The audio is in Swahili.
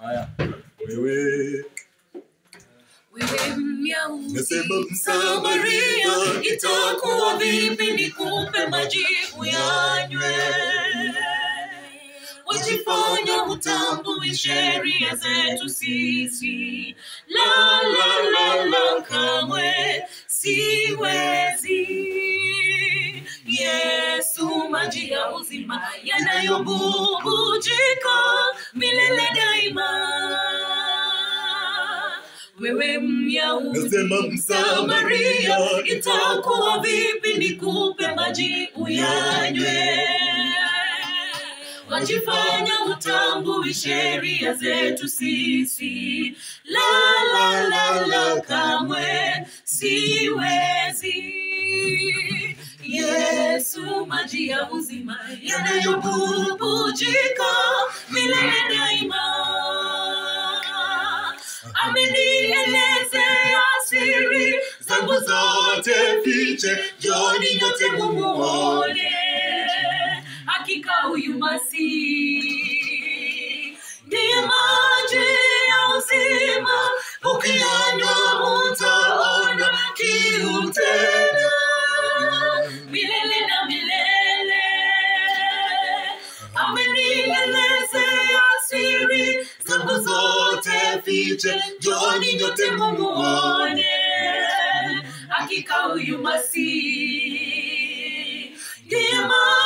haya wewe wewe Myahudi Nasema Msamaria, itakuwa vipi nikupe majibu yanywe? Wajifanya hutambui sheria zetu sisi, la la la la, kamwe siwezi. Yesu, maji ya uzima yanayobubujika milele daima wewe Myahudi Nasema Msamaria, itakuwa vipi nikupe maji uyanywe? Wajifanya hutambui sheria zetu sisi, la la la la, kamwe siwezi. Yesu, maji ya uzima yanayobubujika milele daima amenielezea siri zangu zote fiche, joni nyote mumuone, hakika huyu Masihi ndiye maji ya uzima, ukiyanywa utaona kiu tena milele na milele amenielezea siri zangu zote fiche, joni nyote mumuone, hakika huyu Masihi ndiye maji